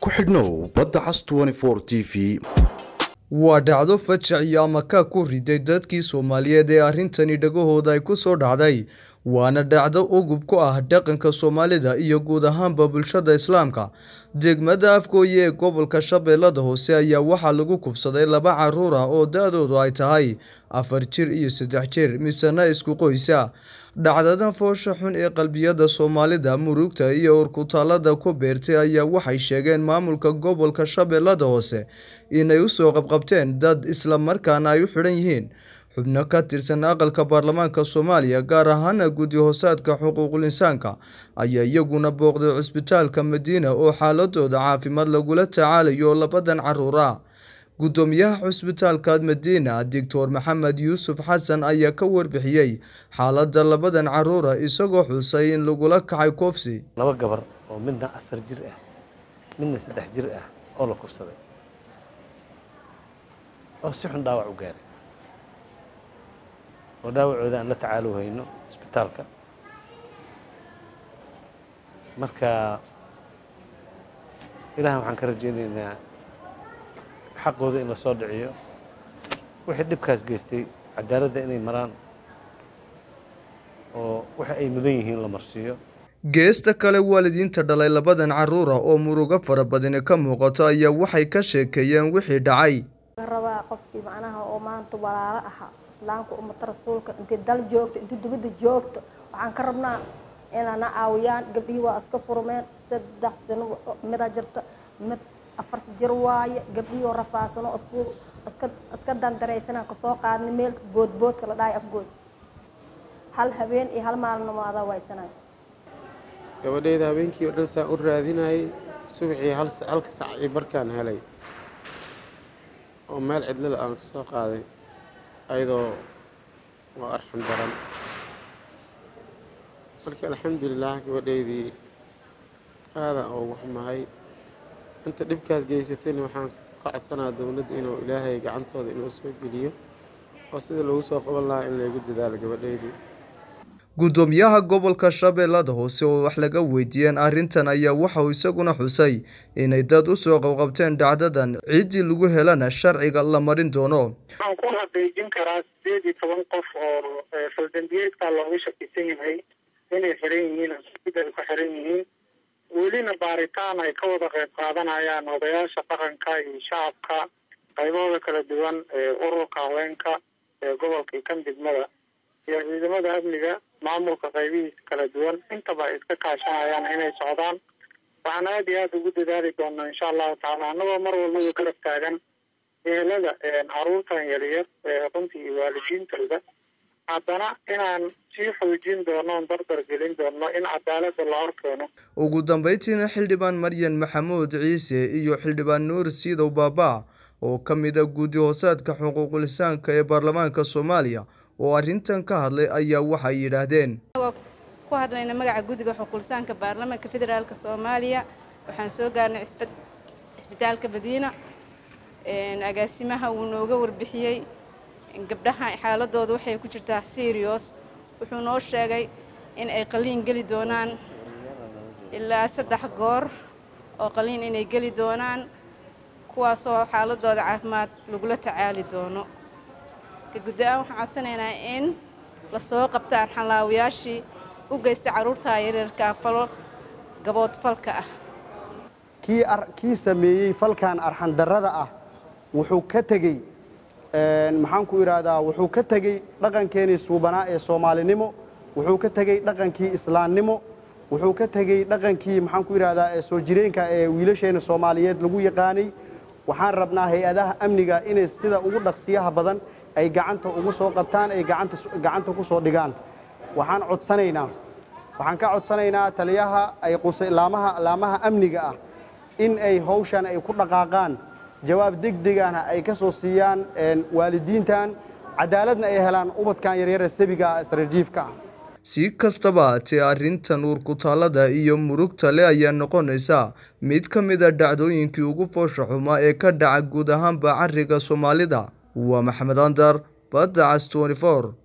ku xidhnow badda cas t v waa dhacdo fajaciyo ama kaa ku riday dadkii soomaaliyeed ee arrintani dhagahooda ay ku soo dhacday waana dhacdo ugub ku ah dhaqanka soomaalida iyo guud ahaanba bulshada islaamka degmada afgooye ee gobolka shabeellada hoose ayaa waxaa lagu kufsaday laba caruur ah oo da-doodu ay tahay afar jir iyo saddex jir misena isku qoysa dhacdadan foosha xun ee qalbiyada soomaalida murugta iyo urkutaalada ku beertay ayaa waxay sheegeen maamulka gobolka shabeellada hoose inay usoo qabqabteen dad isla markaana ay u xidhan yihiin xubno ka tirsan aqalka baarlamaanka soomaaliya gaar ahaana guddi hoosaadka xuquuqul insaanka ayaa iyaguna booqday cusbitaalka madiina oo xaaladooda caafimaad lagula tacaalayo labadan caruur ah guddoomiyaha cusbitaalka madiina doctor maxamed yuusuf xasan ayaa ka warbixiyey xaaladda labadan caruura isagoo xusay in lagula kacay koofsi laba gabar oo midna afar jir ah midna saddex jir ah oo la kufsaday oo si xun dhaawac u gaaray oo dhaawacooda aan la tacaalo hayno isbitaalka marka ilahan waxaan ka rajaynaynaa xaqooda in la soo dhiciyo wixii dhibkaas geystay cadaaladda inay maraan oo waxa ay mudan yihiin la marsiiyo geesta kale waalidiinta dhalay labadan caruura oo murugo fara badani ka muuqato ayaa waxay ka sheekeeyeen wixii dhacay rabaa qofkii macnaha oo maanta walaalo ahaa islaamka ummata rasuulka intay dal joogto intay dibadda joogto waxaan ka rabnaa inana caawiyaan gabdhihii waa iska furmeen saddex sano mida jirta mid afar jir waaye gabdhihii oo rafaasano isku iska iska dandaraysanaan kasoo qaadnay meelka boodboodka la dhahay afgood hal habeen iyo hal maalin adaa waysanayo gabadhayda habeenkii oo dhan saan u raadinayay subaxii halka sac iyo barkaan helay oo meel cidlada aan ka soo qaaday ayadoo waa arxan daran marka alxamdulilaah gabadhaydii aadan ugu xumahay inta dhibkaas geysatayna waxaan ka codsanaa dowladda inuu ilaahay gacantooda inuu soo geliyo oo sida lagu soo qaban lahaa in laygu dadaalo gabadhaydii guddoomiyaha gobolka shabeellada hoose oo wax laga weydiiyeen arrintan ayaa waxauu isaguna xusay inay dad usoo qabqabteen dhacdadan ciddii lagu helana sharciga la marin doono waxaan ku xaqiijin karaa sideed iyo toban qof oo faldambiyeedka looga shakisan yahay inay xiran yihiin asida ay ku xiran yihiin welina baaritaan ay ka wada qayb qaadanayaan odayaasha dhaqanka iyo shacabka qaybahooda kala duwan ee ururka haweenka ee gobolka iyo kan degmada iyo ciidamada amniga maamulka qaybihiisa kala duwan intaba ay iska kaashanayaan inay socdaan waxaan aada iyo aada ugu dadaali doonaa insha allahu tacaala annagoo mar walbaba garab taagan ehelada caruurtan yaryar ee runtii iyo waalidiintooda haddana inaan sii xoojin doono on dardar gelin doono in cadaaladda la horkeeno ugu dambeyntiina xildhibaan maryan maxamuud ciise iyo xildhibaan nuur siidow baaba oo ka mid a guddi hoosaadka xuquuqulisaanka ee baarlamaanka soomaaliya oo arrintan ka hadlay ayaa waxay yidhaahdeen ku hadlayna magaca guddiga xuquulisaanka baarlamaanka federaalk soomaaliya waxaan soo gaarnay cisbitaalka madiina agaasimaha wuu nooga warbixiyey gabdhaha xaaladooda waxay ku jirtaa serios wuxuu noo sheegay in ay qaliin geli doonaan ilaa saddex goor oo qaliin inay geli doonaan kuwaasoo xaaladooda caafimaad lagula tacaali doono guddi-aan waxaan codsanaynaa in lasoo qabta arxanlaawayaashii u geysta carruurta yareerka falo gaboodfalka ah kii sameeyey falkan arxandarrada ah wuxuu ka tegey maxaan ku idhaahdaa wuxuu ka tegey dhaqankeenii suubanaa ee soomaalinimo wuxuu ka tegey dhaqankii islaamnimo wuxuu ka tegey dhaqankii maxaan ku idhahdaa ee soo jireenka ee wiilasheena soomaaliyeed lagu yaqaanay waxaan rabnaa hay-adaha amniga inay sida ugu dhaqsiyaha badan ay gacanta ugu soo qabtaan ay gacanta ku soo dhigaan waxaan codsanaynaa waxaan ka codsanaynaa taliyaha ay laamaha laamaha amniga ah in ay hawshan ay ku dhaqaaqaan jawaab degdegana ay ka soo siiyaan waalidiintan cadaaladna ay helaan ubadkan yaryare sabiga sariirjiifka ah si kastaba haatee arrintan uurkutaalada iyo murugta le ayaa noqonaysa mid ka mid a dhacdooyinkii ugu foosha xumaa ee ka dhaca guud ahaanba cariga soomaalida waa maxamed andar badda cas